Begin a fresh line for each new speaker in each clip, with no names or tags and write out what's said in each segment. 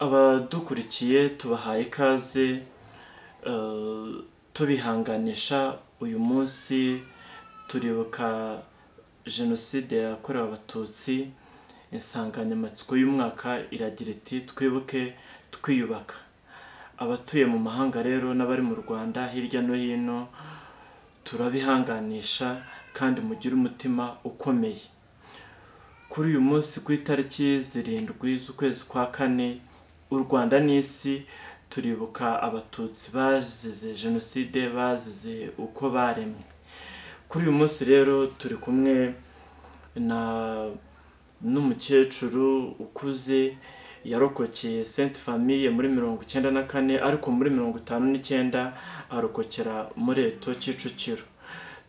abadukurikiye tubahaye ikaze eh, tubihanganisha uyu munsi turibuka jenoside yakorewe abatutsi insanganyamatsiko y'umwaka iragira iti twibuke twiyubaka abatuye mu mahanga rero n'abari mu rwanda hirya no hino turabihanganisha kandi mugire umutima ukomeye kuri uyu munsi ku itariki zirindwi z'ukwezi kwa kane u rwanda n'isi turibuka abatutsi bazize jenoside bazize uko baremwe kuri uyu munsi rero turi kumwe na n'umukecuru ukuze yarokokeye senti famiye muri mirongo icyenda na kane ariko muri mirongo itanu n'icyenda arokokera muri eto kicukiro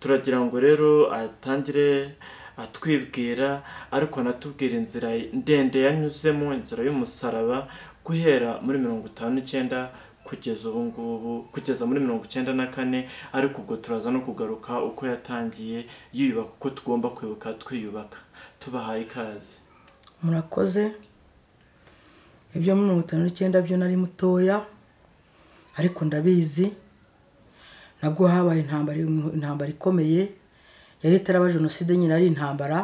turagira ngo rero atangire atwibwira ariko anatubwira inzira ndende yanyuzemo inzira y'umusaraba guhera muri mirongo itanu n'icyenda kugeza ubu ngubu kugeza muri mirongo icyenda na kane ariko ubwo turaza no kugaruka uko yatangiye yiyubaka uko tugomba kwibuka twiyubaka tubahaye ikaze
murakoze ibyo muri mirongo itanu n'icyenda byo nari mutoya ariko ndabizi nabwo habaye intambara intambara ikomeye yari itaraba jenoside nyine ari intambara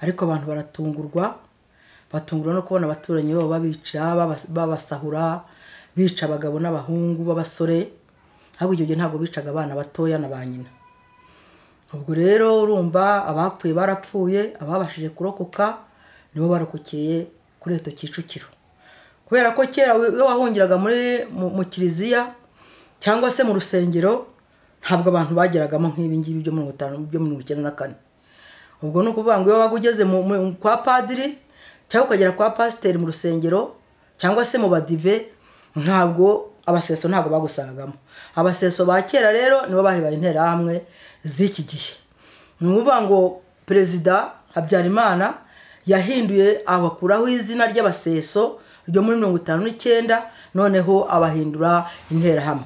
ariko abantu baratungurwa batungurwa no kubona abaturanyi babo babica babas- babasahura bica abagabo n'abahungu b'abasore ahubwo ibyo gihe ntabwo bicaga abana batoya na ba nyina ubwo rero urumva abapfuye barapfuye ababashije kurokoka nibo barokokeye kuri eto kicukiro kubera ko kera iyo wahungiraga muri mu- mu kiliziya cyangwa se mu rusengero ntabwo abantu bageragamo nk'ibi ngibi byo mirongo itanu byo mirongo icyenda na kane ubwo ni ukuvuga ngo iyo waba ugeze mu- mu- kwa padiri cyangwa ukagera kwa pasiteri mu rusengero cyangwa se mu badive ntabwo abaseso ntabwo bagusangagamo abaseso ba kera rero nibo bahebaye interahamwe z'iki gihe ni ukuvuga ngo perezida habyarimana yahinduye abakuraho izina ry'abaseso ryo muri mirongo itanu n'icyenda noneho abahindura interahamwe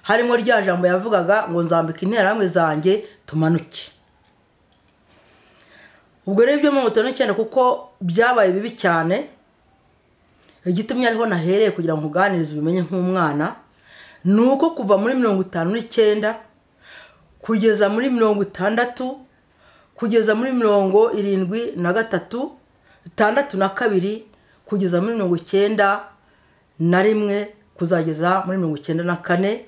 harimo rya jambo yavugaga ngo nzambika interahamwe zanjye tumanuke ubwo rero ibyo mirongo itanu n'icyenda kuko byabaye bibi cyane igitumye ariho nahereye kugira ngo uganirize ubimenye nk'umwana ni uko kuva muri mirongo itanu n'icyenda kugeza muri mirongo itandatu kugeza muri mirongo irindwi na gatatu itandatu na kabiri kugeza muri mirongo icyenda na rimwe kuzageza muri mirongo icyenda na kane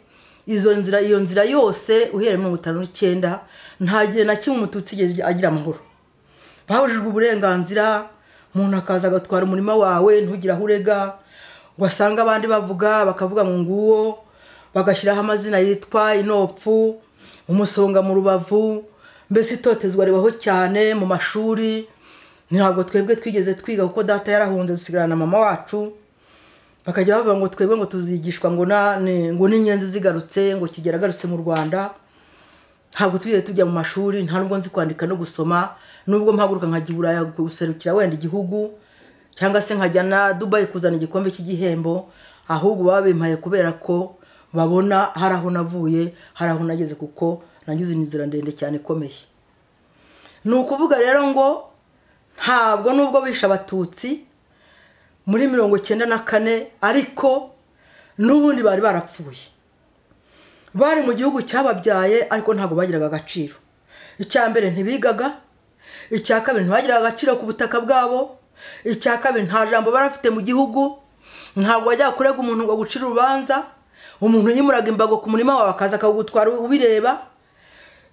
izo nzira iyo nzira yose uhereye mirongo itanu n'icyenda nta gihe na kimwe umututsi yigeze agira amahoro babujijwe uburenganzira umuntu akaza agatwara umurima wawe ntugire aho urega wasanga abandi bavuga bakavuga ngo nguwo bagashyiraho amazina yitwa inopfu umusonga mu rubavu mbese itotezwa ribaho cyane mu mashuri ntabwo twebwe twigeze twiga kuko data yarahunze dusigarana na mama wacu bakajya bavuga ngo twebwe ngo tuzigishwa ngo na ni- ngo n'inyenzi zigarutse ngo kigera agarutse mu rwanda ntabwo tujyiye tujya mu mashuri nta nubwo nzi kwandika no gusoma nubwo mpaguruka nkajya i buraya guserukira wenda igihugu cyangwa se nkajya na dubayi kuzana igikombe cy'igihembo ahubwo baba bimpaye kubera ko babona hari aho navuye hari aho nageze kuko nanyuze inzira ndende cyane ikomeye ni ukuvuga rero ngo ntabwo nubwo bishe abatutsi muri mirongo icyenda na kane ariko n'ubundi bari barapfuye bari mu gihugu cyababyaye ariko ntabwo bagiraga agaciro icya mbere ntibigaga icya kabiri ntibagiraga agaciro ku butaka bwabo icya kabiri nta jambo barafite mu gihugu ntabwo wajyaga kurega umuntu ngo agucire urubanza umuntu yimuraga imbago ku murima wawe akaza akawugutwara ubireba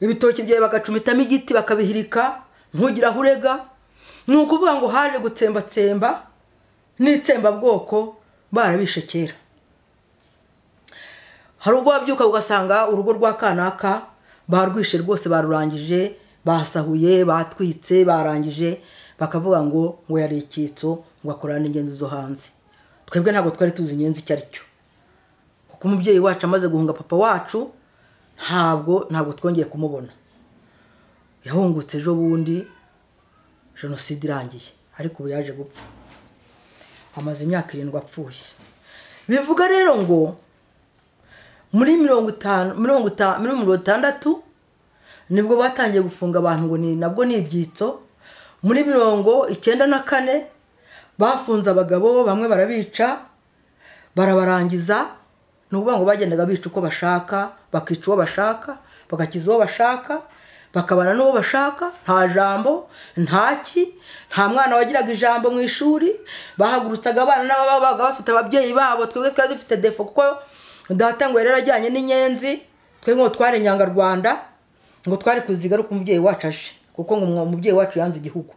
ibitoki byawe bagacumitamo igiti bakabihirika ntugire aho urega ni ukuvuga ngo haje gutsembatsemba n'itsembabwoko barabishe kera hari ubwo wabyuka ugasanga urugo rwa kanaka barwishe rwose barurangije basahuye batwitse barangije bakavuga ngo ngo yari icyitso ngo akorane n'ingenzi zo hanze twebwe ntabwo twari tuzi ingenzi icyo ari cyo kuko umubyeyi wacu amaze guhunga papa wacu ntabwo ntabwo twongeye kumubona yahungutse ejo bundi jenoside irangiye ariko ubu yaje gupfa amaze imyaka irindwi apfuye bivuga rero ngo muri mirongo itanu mirongo itanu muri mirongo itandatu nibwo batangiye gufunga abantu ngo ni nabwo ni ibyitso muri mirongo icyenda na kane bafunze abagabo bamwe barabica barabarangiza ni ukuvuga ngo bagendaga bica uko bashaka bakica uwo bashaka bagakiza uwo bashaka bakabana n'uwo bashaka nta jambo nta ki nta mwana wagiraga ijambo mu ishuri bahagurutsaga abana n'ababaga bafite ababyeyi babo twebwe twari dufite defo kuko data ngo yari yarajyanye n'inyenzi twebwe ngo twari inyangarwanda ngo twari kuziga ariko umubyeyi wacu aje kuko ngo umubyeyi wacu yanze igihugu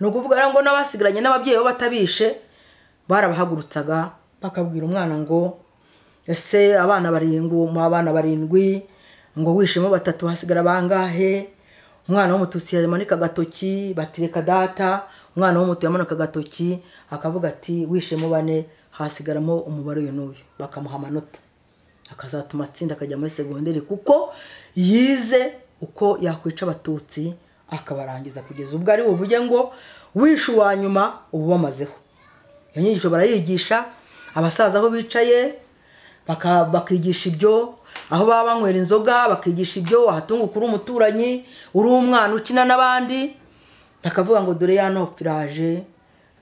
ni ukuvuga rero ngo n'abasigaranye n'ababyeyi bo batabishe barabahagurutsaga bakabwira umwana ngo ese abana barindwi mu abana barindwi ngo wishemo batatu hasigara bangahe umwana w'umututsi yamanika agatoki batireka data umwana w'umutu yamanika agatoki akavuga ati wishemo bane hasigaramo umubare uyu n'uyu bakamuha amanota akazatuma atsinda akajya muri segonderi kuko yize uko yakwica abatutsi akabarangiza kugeza ubwo ari buvuge ngo wishe uwa nyuma uba ubamazeho iyo nyigisho barayigisha abasaza aho bicaye bakigisha ibyo aho baba banywera inzoga bakigisha ibyo wahatunguka uri umuturanyi uri umwana ukina n'abandi bakavuga ngo dore ya nopfa iraje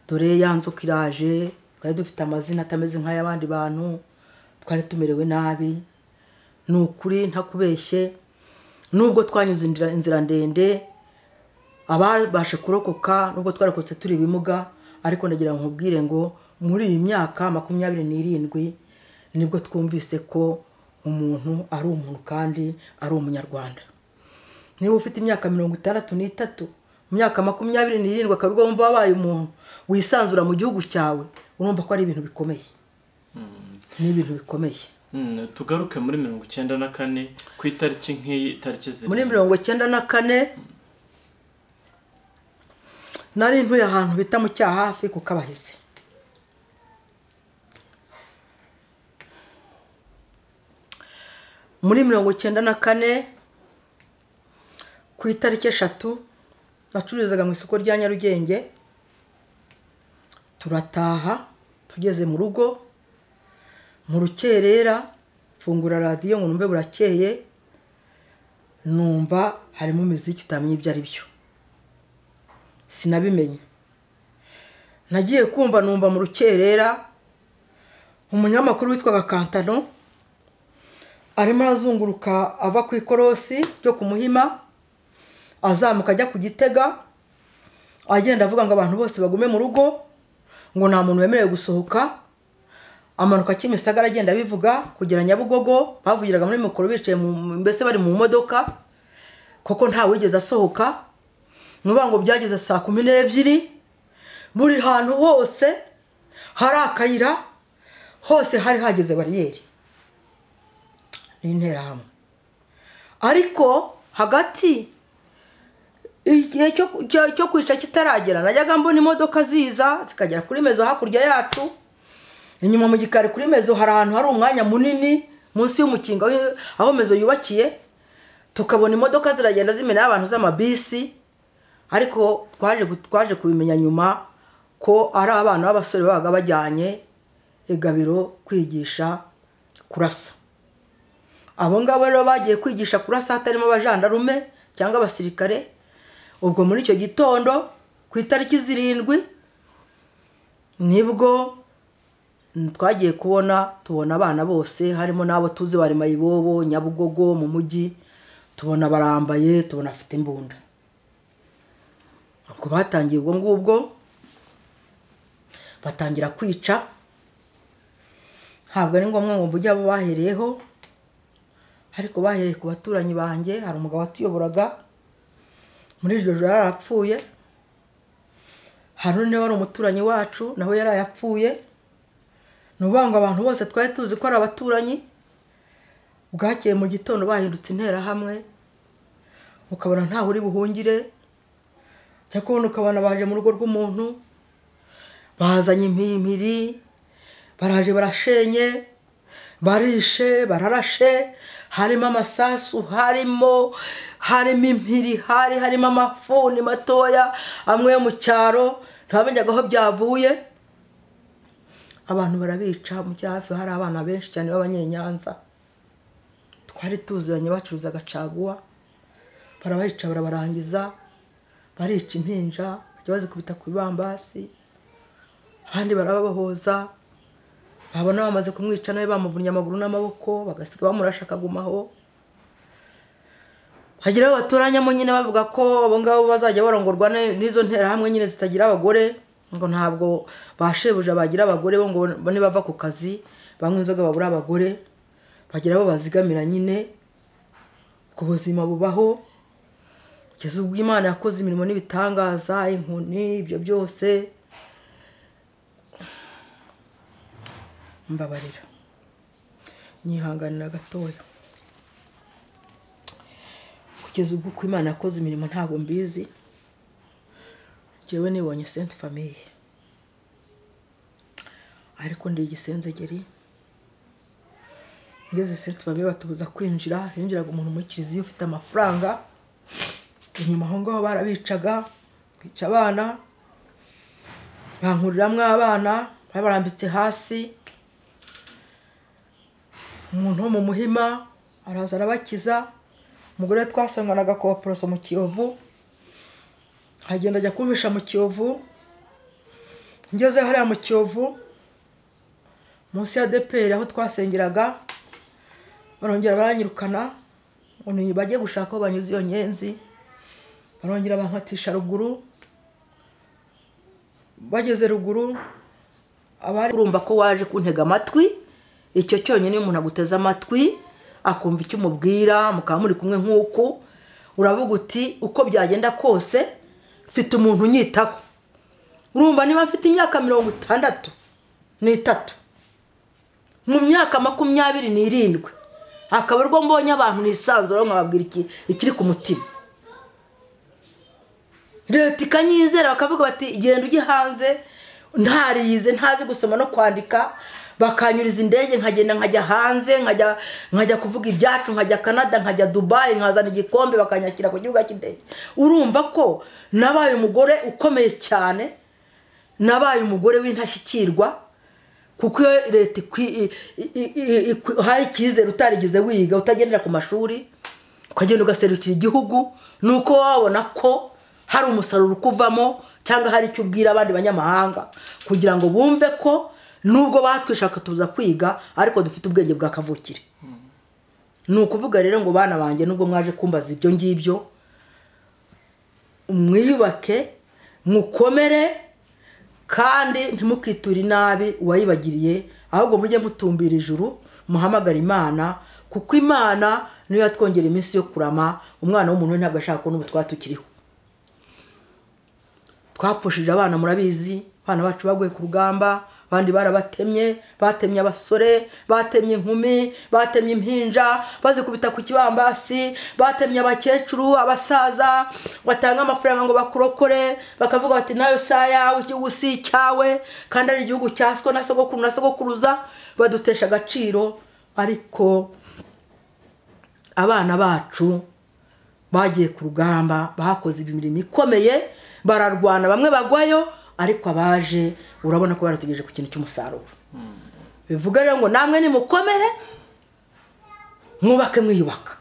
dore ya nzoka iraje twari dufite amazina atameze nk'ay'abandi bantu twari tumerewe nabi ni ukuri ntakubeshye nubwo twanyuze inzira ndende ababasha kurokoka nubwo twarokotse turi ibimuga ariko ndagira ngo nkubwire ngo muri iyi myaka makumyabiri n'irindwi nibwo twumvise ko umuntu ari umuntu kandi ari umunyarwanda niba ufite imyaka mirongo itandatu n'itatu mu myaka makumyabiri n'irindwi akaba wumva wabaye umuntu wisanzura mu gihugu cyawe urumva ko ari ibintu bikomeye ni ibintu bikomeye
tugaruke muri mirongo icyenda na kane ku itariki nk'iyi itariki ziri
muri mirongo icyenda na kane nari ntuye ahantu bita mu cyahafi ku kabahizi muri mirongo icyenda na kane ku itariki eshatu bacururizaga mu isoko rya nyarugenge turataha tugeze mu rugo mu rukerera mfungura radiyo ngo numve burakeye numva harimo imiziki utamenya ibyo ari byo sinabimenya nagiye kumva numva mu rukerera umunyamakuru witwaga kantano arimo arazunguruka ava ku ikorosi ryo ku muhima azamuka ajya ku gitega agenda avuga ngo abantu bose bagume mu rugo ngo nta muntu wemerewe gusohoka amanuka kimisagara agenda abivuga kugera nyabugogo bavugiraga muri mikoro bicaye mbese bari mu modoka kuko ntawigeze asohoka nuvuga ngo byageze saa kumi n'ebyiri buri hantu hose hari akayira hose hari hageze bariyeri n'interahamwe ariko hagati igihe cyo kwica kitaragera najyaga mbona imodoka ziza zikagera kuri mezo hakurya yacu inyuma mu gikari kuri mezo hari ahantu hari umwanya munini munsi y'umukingo aho mezo yubakiye tukabona imodoka ziragenda zimenaho abantu z'amabisi ariko twaje kubimenya nyuma ko ari abana b'abasore babaga bajyanye igabiro kwigisha kurasa abo ngabo rero bagiye kwigisha kurasa hatarimo abajandarume cyangwa abasirikare ubwo muri icyo gitondo ku itariki zirindwi nibwo twagiye kubona tubona abana bose harimo n'abo tuzi bari mayibobo nyabugogo mu mujyi tubona barambaye tubona afite imbunda ubwo batangiye ubwo ngubwo batangira kwica ntabwo ari ngombwa ngo mujye abo bahereyeho ariko bahereye ku baturanyi banjye hari umugabo watuyoboraga muri iryo joro yari arapfuye hari undi wari umuturanyi wacu nawe yari ayapfuye ni ukuvuga ngo abantu bose twari tuzi ko ari abaturanyi bwakeye mu gitondo bahindutse interahamwe ukabona ntawe uri buhungire cyangwa kubona ukabona baje mu rugo rw'umuntu bazanye impimpiri baraje barashenye barishe bararashe harimo amasasu harimo harimo impiri hari harimo amafuni matoya amwe yo mu cyaro ntabamenyaga aho byavuye abantu barabica mu cyafi hari abana benshi cyane b'abanyenyanza twari tuziranye bacuruza agacaguwa barabayica barabarangiza barica impinja bajya bazikubita ku bibambasi abandi barababohoza abona bamaze kumwica nawe bamuvunnye amaguru n'amaboko bagasiga bamurasha akagumaho hageraho baturanyamo nyine bavuga ko abo ngabo bazajya barongorwa ne- n'izo nterahamwe nyine zitagira abagore ngo ntabwo ba shebuja bagira abagore bo ngo bane bava ku kazi banywa inzoga babura abagore bagera aho bazigamira nyine ku buzima bubaho kugeza ubwo imana yakoze imirimo n'ibitangaza inkoni ibyo byose mbabarira nyihanganira gatoya kugeza ubwo uko imana yakoze imirimo ntabwo mbizi njyewe nibonye senti famiye ariko ndi igisenzegeri ngeze senti famiye batubuza kwinjira hinjiraga umuntu muri kiliziya ufite amafaranga inyuma aho ngaho barabicaga bica abana bankuriramo abana bari barambitse hasi umuntu wo mu muhima araza arabakiza umugore twasanganaga koporoso mu kiyovu agenda ajya kumpisha mu kiyovu ngeze hariya mu kiyovu munsi ya deperi aho twasengeraga barongera baranyirukana ngo ni bajye gushaka aho banyuze iyo nyenzi barongera bankatisha ruguru bageze ruguru abari urumva ko waje kuntega amatwi icyo cyonyine iyo umuntu aguteze amatwi akumva icyo umubwira mukaba muri kumwe nk'uku uravuga uti uko byagenda kose mfite umuntu unyitaho urumva niba mfite imyaka mirongo itandatu n'itatu mu myaka makumyabiri n'irindwi akaba arwo mbonye abantu nisanzura nkababwira iki- ikiri ku mutima leta ikanyizera bakavuga bati genda ujye hanze ntariyize ntazi gusoma no kwandika bakanyuriza indege nkagenda nkajya hanze nkajya nkajya kuvuga ibyacu nkajya canada nkajya dubayi nkazana igikombe bakanyakira ku gihugu cy'indege urumva ko nabaye umugore ukomeye cyane nabaye umugore w'intashyikirwa kuko iyo leta ikwi- i- i- i- ikuhaye icyizere utarigeze wiga utagendera ku mashuri ukagenda ugaserukira igihugu ni uko wowe wabona ko hari umusaruro ukuvamo cyangwa hari icyo ubwira abandi banyamahanga kugira ngo bumve ko nubwo batwishaka tuza kwiga ariko dufite ubwenge bwa kavukire ni ukuvuga rero ngo bana banjye nubwo mwaje kumbaza ibyo ngibyo mwiyubake mukomere kandi ntimukiture inabi uwayibagiriye ahubwo mujye mutumbira ijuru muhamagare imana kuko imana niyo yatwongera iminsi yo kurama umwana w'umuntu we ntabwo ashaka kubona ubu twatukiriho twapfushije abana murabizi abana bacu baguye ku rugamba abandi barabatemye batemye abasore batemye inkumi batemye impinja bazikubita ku kibambasi batemye abakecuru abasaza batanga amafaranga ngo bakurokore bakavuga bati nayo saa yawe igihugu si icyawe kandi ari igihugu cya siko na sogokuru na sogokuruza badutesha agaciro ariko abana bacu bagiye ku rugamba bakoze imirimo ikomeye bararwana bamwe bagwayo ariko abaje urabona ko barategereje ku kintu cy'umusaruro bivuga rero ngo namwe nimukomere mwubake mwiyubaka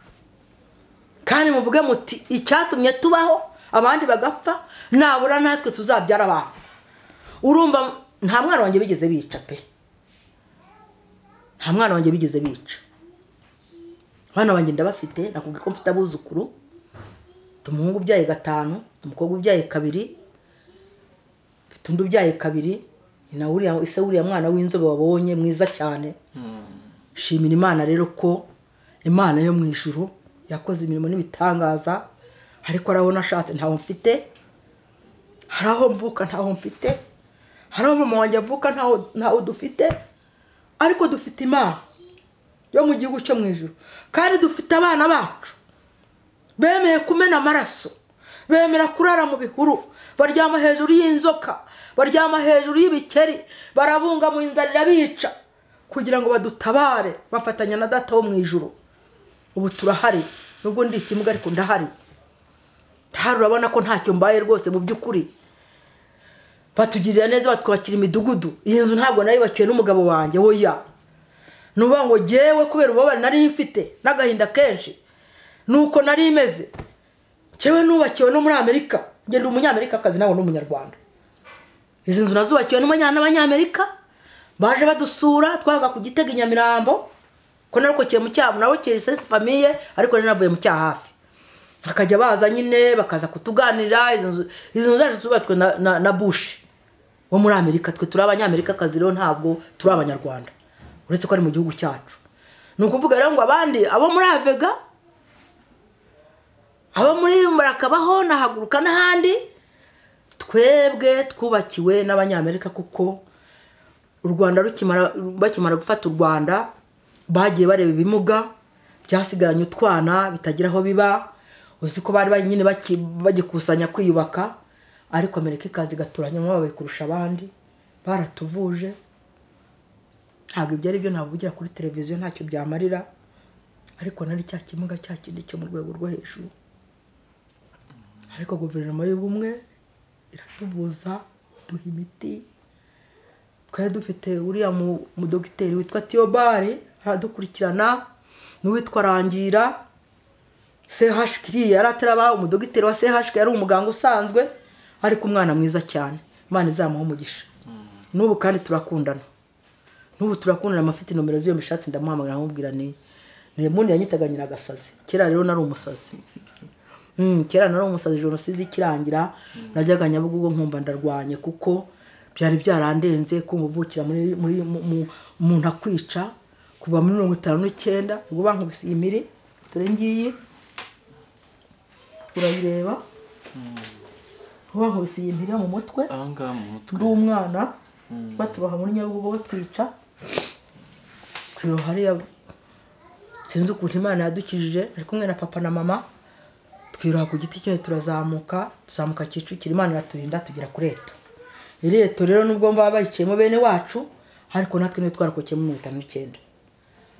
kandi muvuge muti icyatumye tubaho abandi bagapfa nabura natwe tuzabyara abantu urumva nta mwana wanjye bigeze bica pe nta mwana wanjye bigeze bica abana banjye ndabafite nakubwiye ko mfite abuzukuru mfite umuhungu ubyaye gatanu umukobwa ubyaye kabiri mfite undi ubyaye kabiri ni na uriya ise uriya mwana w'inzobe wabonye mwiza cyane shimira imana rero ko imana yo mu ijuru yakoze imirimo n'ibitangaza ariko hari aho nashatse ntaho mfite hari aho mvuka ntaho mfite hari aho mama wanjye avuka ntaho ntaho dufite ariko dufite imana yo mu gihugu cyo mu ijoro kandi dufite abana bacu bemeye kumena amaraso bemera kurara mu bihuru baryama hejuru y'inzoka baryama hejuru y'ibikeri barabunga mu inzara irabica kugira ngo badutabare bafatanya na data wo mu ijoro ubu turahari nubwo ndi ikimuga ariko ndahari ndahari urabona ko ntacyo mbaye rwose mu by'ukuri batugirira neza batwubakira imidugudu iyi nzu ntabwo nayubakiwe n'umugabo wanjye woya nuba ngo ngewe kubera ububabare nari mfite n'agahinda kenshi nuko nari imeze ngewe nubakiwe no muri amerika ngenda umunyamerikakazi nawe ni umunyarwanda izi nzu nazubakiwe n'abanya- n'abanyamerika baje badusura twaga ku gitega i nyamirambo ko narokokeye mu cyaha nabo kiri senti famiye ariko nari navuye mu cyaha hafi bakajya baza nyine bakaza kutuganirira izo nzu- izo nzu zacu zubatswe na- na na bushi wo muri amerika twe turi abanyamerikakazi rero ntabwo turi abanyarwanda uretse ko ari mu gihugu cyacu ni ukuvuga rero ngo abandi abo muri avega abo muri barakabaho nahaguruka n'ahandi twebwe twubakiwe n'abanyamerika kuko u rwanda rukimara bakimara gufata u rwanda bagiye bareba ibimuga byasigaranye utwana bitagira aho biba uzi ko bari bari nyine baki- bagikusanya kwiyubaka ariko amerika ikaza igaturanyamo babaye kurusha abandi baratuvuje ntabwo ibyo ari byo navugira kuri televiziyo ntacyo byamarira ariko nari cya kimuga cya kindi cyo mu rwego rwo hejuru ariko guverinoma y'ubumwe iratubuza iduha imiti twari dufite uriya mu- mudogiteri witwa tiyobari aradukurikirana n'uwitwa rangira chkiri yari ataraba umudogiteri wa chkiri yari umuganga usanzwe ariko umwana mwiza cyane imana izamuha umugisha n'ubu kandi turakundana n'ubu turakundana amafite nomero z'iyo mishatsi ndamuhamagara nkamubwira ni ni mundi yanyitaga nyiragasazi kera rero nari umusazi Mm, kera nari umusazi jenoside ikirangira najyaga nyabugogo nkumva ndarwanye kuko byari byarandenze kumva uvukira muri muri mu- mu- umuntu akwica kuva muri mirongo itanu n'icyenda ubwo bankubise iyi miri dore ngiyi urayireba ubwo bankubise iyi miri yo mu mutwe
aha ngaha mu mutwe
ndi umwana batubaha muri nyabugogo batwica twiroha hariya sinzi ukuntu imana yadukijije ari kumwe na papa na mama twiroha ku giti cyo turazamuka tuzamuka kicukiro imana iraturinda tugera kuri eto iri eto rero nubwo baba bayiciyemo bene wacu ariko natwe niyo twarakokeyemo mirongo itanu n'icyenda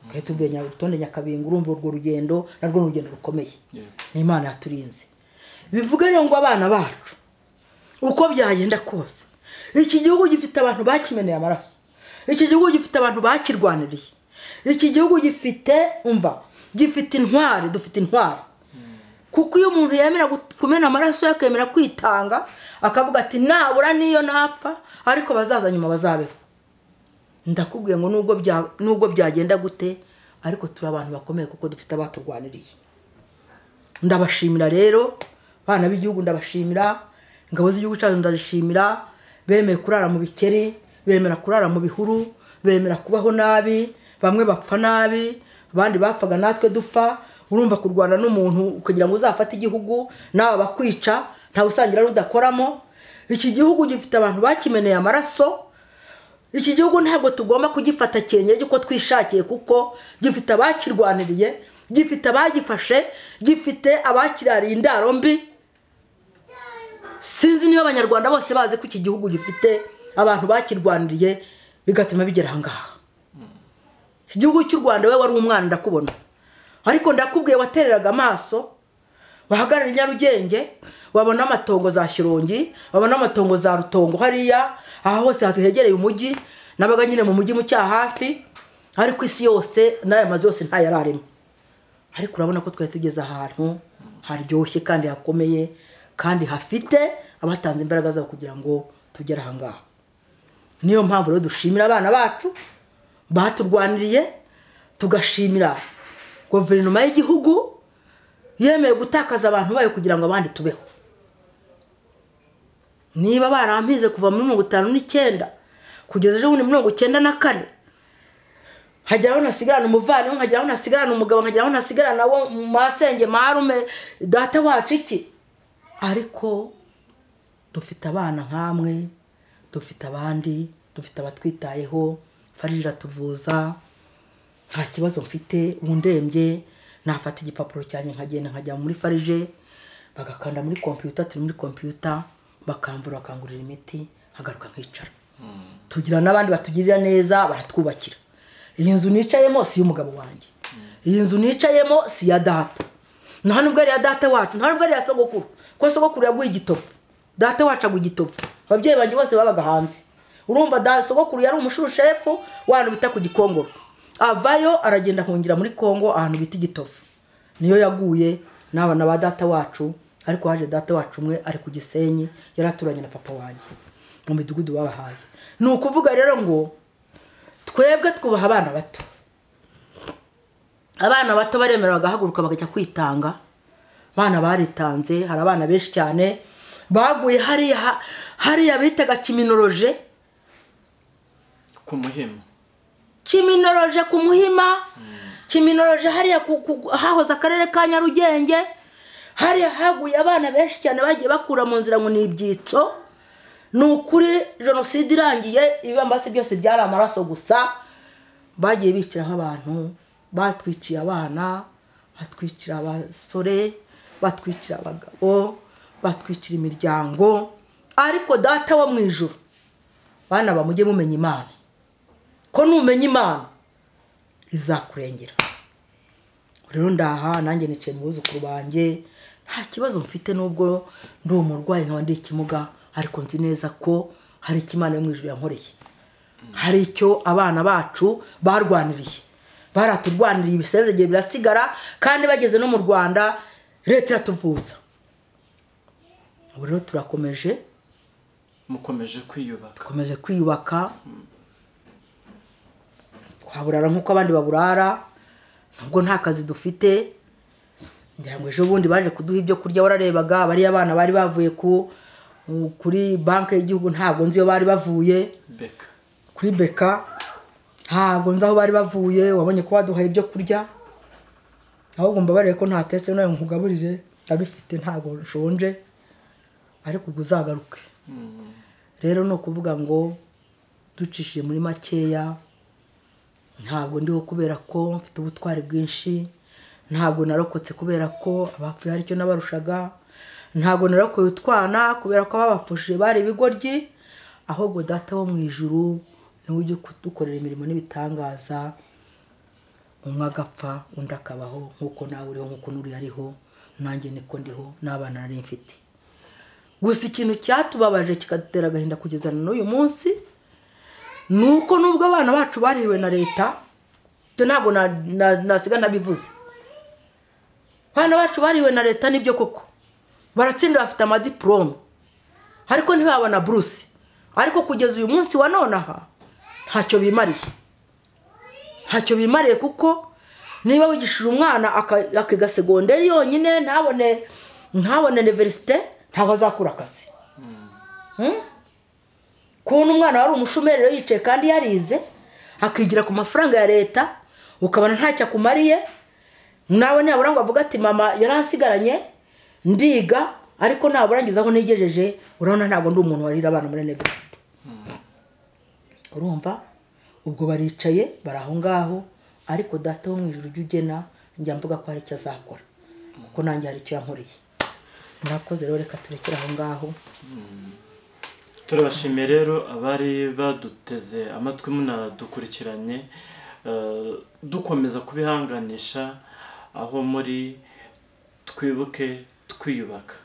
twari tubwiye nyarutonde nyakabingo urumva urwo rugendo narwo ni urugendo rukomeye
Yego.
ni imana yaturinze bivuga rero ngo abana bacu uko byagenda kose iki gihugu gifite abantu bakimeneye amaraso iki gihugu gifite abantu bakirwaniriye iki gihugu gifite umva gifite intwari dufite intwari kuko iyo umuntu yemera gut- kumena amaraso ye akemera kwitanga akavuga ati nabura n'iyo napfa ariko bazaza nyuma bazabeho ndakubwiye ngo nubwo bya- nubwo byagenda gute ariko turi abantu bakomeye kuko dufite abaturwaniriye ndabashimira rero abana b'igihugu ndabashimira ingabo z'igihugu cyacu ndazishimira bemeye kurara mu bikeri bemera kurara mu bihuru bemera kubaho nabi bamwe bapfa nabi abandi bapfaga natwe dupfa urumva kurwana n'umuntu kugira ngo uzafate igihugu nawe abakwica ntawe usangira rudakoramo iki gihugu gifite abantu bakimeneye amaraso iki gihugu ntabwo tugomba kugifata cyengere uko twishakiye kuko gifite abakirwaniriye gifite abagifashe gifite abakirariye indaro mbi sinzi niba abanyarwanda bose bazi ko iki gihugu gifite abantu bakirwaniriye bigatuma bigera aha ngaha iki gihugu cy'u rwanda we wari umwana ndakubona ariko ndakubwiye watereraga amaso bahagarara i nyarugenge wabona amatongo za shyorongi wabona amatongo za rutongo hariya aha hose hahegereye umujyi nabaga nyine mu mujyi mu cyaha hafi ariko isi yose n'aya mazu yose ntayararimo ariko urabona ko twari tugeze ahantu haryoshye kandi hakomeye kandi hafite abatanze imbaraga zabo kugira ngo tugere aha ngaha niyo mpamvu rero dushimira abana bacu baturwaniriye tugashimira guverinoma y'igihugu yemeye gutakaza abantu bayo kugira ngo abandi tubeho niba barampize kuva muri mirongo itanu n'icyenda kugeza ejo bundi mirongo icyenda na kane nkagera aho ntasigarana umuvandimwe nkagera aho ntasigarana umugabo nkagera aho ntasigarana wo mu masenge marume data wacu iki ariko dufite abana nk'amwe dufite abandi dufite abatwitayeho farije iratuvuza nta kibazo mfite ubu ndembye nafata igipapuro cyanjye nkagenda nkajya muri farije bagakanda muri kompiyuta turi muri kompiyuta bakambura bakangurira imiti nkagaruka nkicara tugira n'abandi batugirira neza baratwubakira iyi nzu nicayemo si iy'umugabo wanjye iyi nzu nicayemo si iya data nta nubwo ari iya data wacu nta nubwo ari iya sogokuru kuko sogokuru yaguye igitovu data wacu aguye igitovu ababyeyi banjye bose babaga hanze urumva da sogokuru yari umushushefu w'ahantu bita ku gikongoro avayo aragenda ahungira muri kongo ahantu bita igitovu niyo yaguye n'abana ba data wacu ariko haje data wacu umwe ari ku gisenyi yari aturanye na papa wanjye mu midugudu babahaye ni ukuvuga rero ngo twebwe twubaha abana bato abana bato baremera bagahaguruka bakajya kwitanga abana baritanze hari abana benshi cyane baguye hariya ha- hariya bitaga kiminoloje
ku muhima
kiminoloje ku muhima kiminoloje hariya ku- ku- hahoze akarere ka nyarugenge hariya haguye abana benshi cyane bagiye bakura mu nzira ngo ni ibyitso ni ukuri jenoside irangiye ibibambasi byose byari amaraso gusa bagiye bicira nk'abantu batwiciye abana batwicira abasore batwicira abagabo batwicira imiryango ariko data wo mu ijoro bana bamujye mumenya imana ko numenya imana izakurengera rero ndaha nanjye nicaye mu buzukuru banjye nta kibazo mfite n'ubwo ndi umurwayi ntabwo ndi ikimuga ariko nzi neza ko hari icyo imana yo mu ijuru yankoreye hari icyo abana bacu barwaniriye baraturwaniriye ibisenzegere birasigara kandi bageze no mu rwanda leta iratuvuza ubu rero turakomeje
mukomeje kwiyubaka
dukomeje kwiyubaka twaburara nk'uko abandi baburara nubwo nta kazi dufite ngira ngo ejo bundi baje kuduha ibyo kurya wararebaga bariya abana bari bavuye ku kuri banki y'igihugu ntabwo nzi iyo bari bavuye
beka
kuri beka ntabwo nzi aho bari bavuye wabonye ko baduhaye ibyo kurya ahubwo mbabariye ko ntatetse nawe nkugaburire ndabifite ntabwo nshonje ariko ubwo uzagaruke rero ni ukuvuga ngo ducishije muri makeya ntabwo ndiho kubera ko mfite ubutwari bwinshi ntabwo narokotse kubera ko abapfuye hari icyo nabarushaga ntabwo narokoye utwana kubera ko ababapfushije bari ibigoryi ahubwo data wo mu ijuru niwe ujya kudukorera imirimo n'ibitangaza umwe agapfa undi akabaho nk'uko nawe uriho nk'uko n'uri ariho nanjye niko ndiho n'abana nari mfite gusa ikintu cyatubabaje kikadutera agahinda kugeza na n'uyu munsi ni uko nubwo abana bacu bariwe na leta ibyo ntabwo na- na- nasiga nabivuze abana bacu bariwe na leta nibyo koko baratsinda bafite amadiporome ariko ntibabona buruse ariko kugeza uyu munsi wa none aha ntacyo bimariye ntacyo bimariye kuko niba wigishije umwana aka- akiga segonderi yonyine ntabone ntabone iniverisite ntabwo azakura akazi Hmm? kubona umwana wari umushomeri rero yicaye kandi yarize akigira ku mafaranga ya leta ukabona ntacyo akumariye nawe nabura ngo avuge ati mama yaransigaranye ndiga ariko nabura ngeze aho nigejeje urabona ntabwo ndi umuntu warira abana muri iniverisite urumva ubwo baricaye bari aho ngaho ariko data wo mu ijoro ujya ugena njya mvuga ko hari icyo azakora kuko nanjye hari icyo yankoreye murakoze rero reka turekere aho ngaho
turabashimiye rero abari baduteze amatwi munadukurikiranye eh, dukomeza kubihanganisha aho muri twibuke twiyubaka